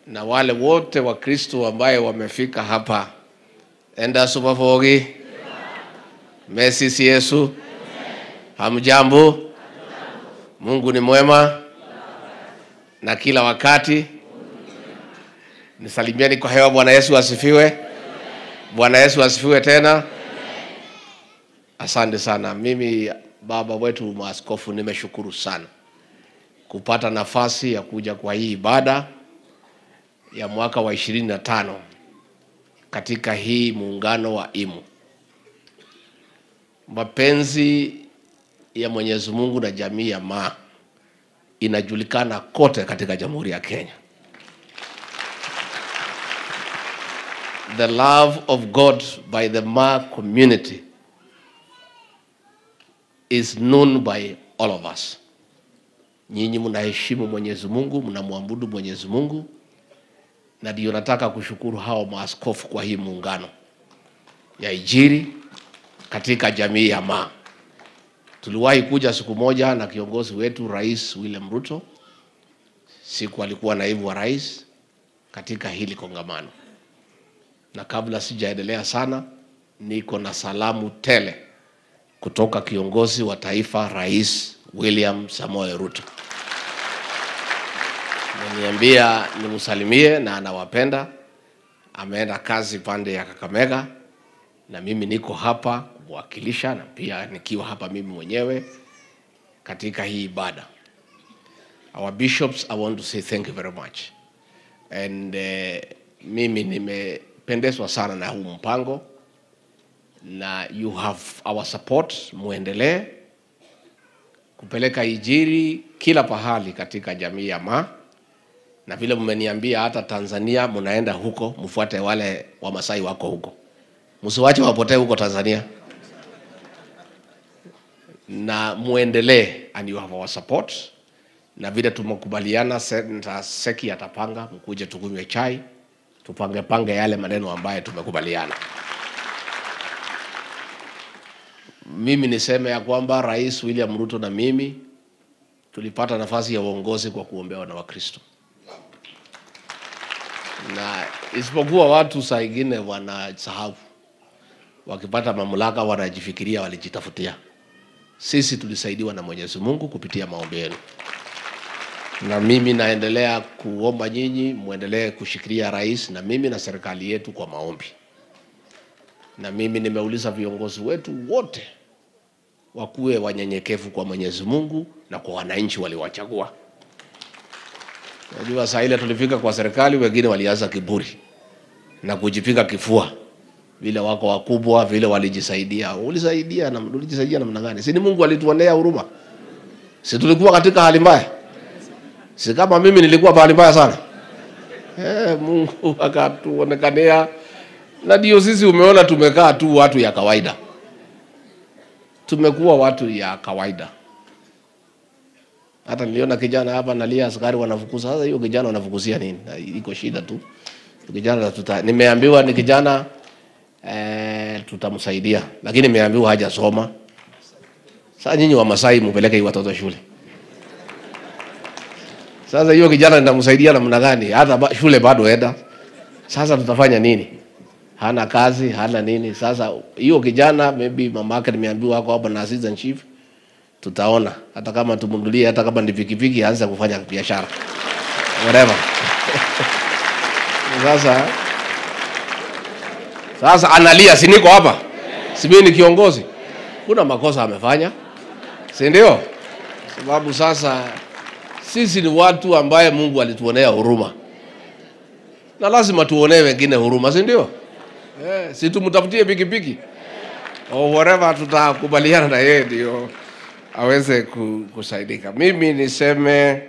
na wale wote wa Kristo ambaye wamefika hapa. Enda supafogi mesisi Yesu, hamjambo? Mungu ni mwema na kila wakati. Nisalimieni kwa hewa. Bwana Yesu asifiwe. Bwana Yesu asifiwe tena. Asante sana. Mimi baba wetu maaskofu, nimeshukuru sana kupata nafasi ya kuja kwa hii ibada ya mwaka wa ishirini na tano katika hii muungano wa IMU. Mapenzi ya Mwenyezi Mungu na jamii ya Maa inajulikana kote katika Jamhuri ya Kenya. The love of God by the Maa community is known by all of us. Nyinyi mnaheshimu Mwenyezi Mungu, mnamwabudu Mwenyezi Mungu, na ndio nataka kushukuru hao maaskofu kwa hii muungano ya Injili katika jamii ya Maa. Tuliwahi kuja siku moja na kiongozi wetu Rais William Ruto, siku alikuwa naibu wa rais katika hili kongamano, na kabla sijaendelea sana, niko na salamu tele kutoka kiongozi wa taifa Rais William Samoei Ruto. Ameniambia nimsalimie na anawapenda. Ameenda kazi pande ya Kakamega na mimi niko hapa kumwakilisha na pia nikiwa hapa mimi mwenyewe katika hii ibada. Our bishops, I want to say thank you very much. And uh, mimi nimependezwa sana na huu mpango na you have our support, muendelee kupeleka Injili kila pahali katika jamii ya Maa, na vile mmeniambia hata Tanzania mnaenda huko, mfuate wale Wamasai wako huko, msiwache wapotee huko Tanzania, na muendelee, and you have our support. Na vile tumekubaliana, Senator Seki atapanga, mkuje tukunywe chai, tupange pange yale maneno ambayo tumekubaliana. Mimi niseme ya kwamba Rais William Ruto na mimi tulipata nafasi ya uongozi kwa kuombewa na Wakristo, na isipokuwa watu saa ingine wanasahau, wakipata mamlaka wanajifikiria walijitafutia. Sisi tulisaidiwa na Mwenyezi Mungu kupitia maombi yenu, na mimi naendelea kuomba nyinyi muendelee kushikilia rais na mimi na serikali yetu kwa maombi na mimi nimeuliza viongozi wetu wote wakuwe wanyenyekevu kwa Mwenyezi Mungu na kwa wananchi waliwachagua. Najua saa ile tulifika kwa serikali, wengine walianza kiburi na kujipiga kifua, vile wako wakubwa, vile walijisaidia. Ulisaidia na ulijisaidia namna gani? Si ni Mungu alituonea huruma? Si tulikuwa katika hali mbaya? Si kama mimi nilikuwa pahali mbaya sana? Eh, Mungu akatuonekania na ndio sisi umeona tumekaa tu watu ya kawaida, tumekuwa watu ya kawaida. Hata niliona kijana hapa nalia, askari wanafukuza. Sasa hiyo kijana wanafukuzia nini? Iko shida tu kijana tuta, nimeambiwa ni kijana eh, tutamsaidia, lakini nimeambiwa hajasoma. Sasa nyinyi wa Masai mpeleke hii watoto shule. Sasa hiyo kijana nitamsaidia namna gani? Hata ba, shule bado enda. Sasa tutafanya nini? hana kazi hana nini. Sasa hiyo kijana maybe mama yake nimeambiwa ako hapa na assistant chief, tutaona hata kama tumnunulie, hata kama ni pikipiki, aanze kufanya biashara whatever. Sasa sasa analia, si niko hapa, si mimi ni kiongozi, kuna makosa amefanya, si ndio? Sababu sasa sisi ni watu ambaye Mungu alituonea huruma na lazima tuonee wengine huruma, si ndio? Eh, si tumtafutie pikipiki au whatever, tutakubaliana na yeye ndio aweze kusaidika. Mimi niseme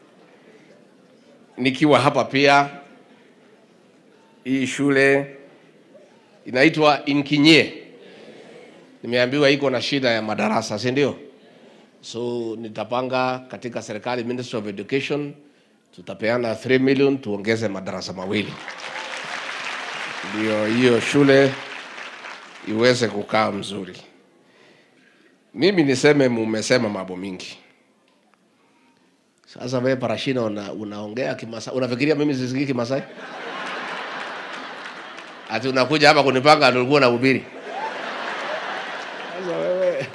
nikiwa hapa pia, hii shule inaitwa Inkinyie, nimeambiwa iko na shida ya madarasa, si ndio? So nitapanga katika serikali, Ministry of Education, tutapeana 3 million tuongeze madarasa mawili ndio hiyo shule iweze kukaa mzuri. Mimi niseme, mumesema mambo mingi, Sasa wewe Parashina una, unaongea Kimasai, unafikiria mimi sisikii Kimasai? Ati unakuja hapa kunipanga ati ulikuwa unahubiri? Sasa wewe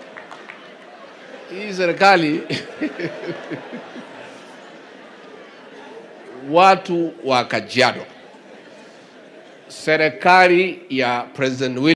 hii serikali watu wa Kajiado, serikali ya President William